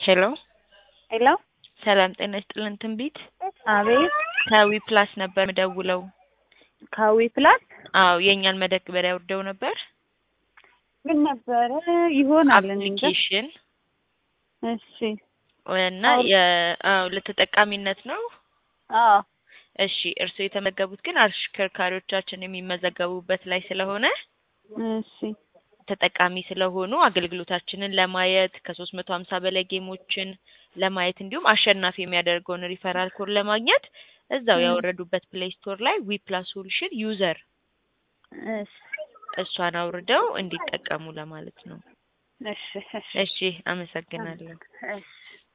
ሄሎ ሄሎ ሰላም ጤና ይስጥልን ትንቢት አቤት ከዊ ፕላስ ነበር ምደውለው ካዊ ፕላስ አዎ የእኛን መደግበሪያ ወርደው ነበር ምን ነበረ ይሆናል እኔ እንጃ አፕሊኬሽን እሺ እና የ- አዎ ለተጠቃሚነት ነው አዎ እሺ እርስዎ የተመዘገቡት ግን አሽከርካሪዎቻችን የሚመዘገቡበት ላይ ስለሆነ እሺ ተጠቃሚ ስለሆኑ አገልግሎታችንን ለማየት ከሶስት መቶ ሀምሳ በላይ ጌሞችን ለማየት እንዲሁም አሸናፊ የሚያደርገውን ሪፈራል ኮድ ለማግኘት እዛው ም። ያወረዱበት ፕሌይ ስቶር ላይ ዊ ፕላስ ሶሉሽን ዩዘር እሺ እሷን አውርደው እንዲጠቀሙ ለማለት ነው። እሺ እሺ እሺ አመሰግናለሁ። እሺ